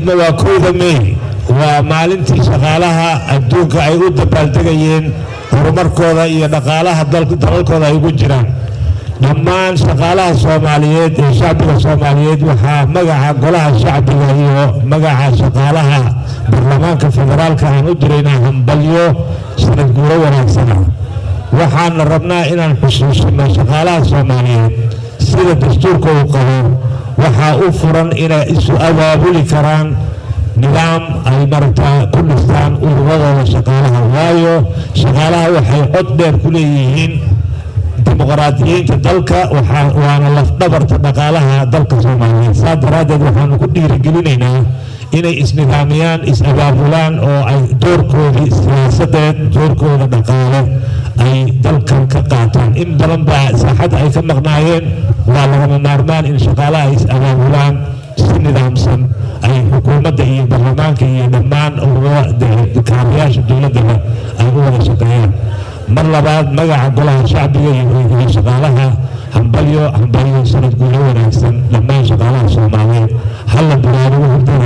ciidna waa kowda mey waa maalintii shaqaalaha adduunka ay u dabaaldegayeen horumarkooda iyo dhaqaalaha dalalkooda ay ugu jiraan dhammaan shaqaalaha soomaaliyeed ee shacbiga soomaaliyeed waxaa magaca golaha shacbiga iyo magaca shaqaalaha baarlamaanka federaalka aan u diraynaa hambalyo sanad guuro wanaagsana waxaana rabnaa inaan xusuusino shaqaalaha soomaaliyeed sida dastuurka uu qabo waxaa u furan inay isu abaabuli karaan nidaam ay maragtaa ku dhistaan ururadooda shaqaalaha waayo shaqaalaha waxay cod dheer ku leeyihiin dimuqraadiyiinta dalka waana lafdhabarta dhaqaalaha dalka soomaaliyeed saa daraaddeed waxaanu ku dhiirigelinaynaa inay isnidaamiyaan is-abaabulaan oo ay doorkoodii siyaasadeed doorkooda dhaqaale ay dalkan ka qaataan in badan baa saaxadda ay ka maqnaayeen waa lagama maarmaan in shaqaalaha ay is-abaabulaan si nidaamsan ay xukuumadda iyo baarlamaanka iyo dhammaan kaarayaasha dowladdaba ay u wada shaqeeyaan mar labaad magaca golaha shacbiga iyo shaqaalaha hambalyo hambalyo sanad guulo wanaagsan dhammaan shaqaalaha soomaaliyeed halla bilaabugu hurdada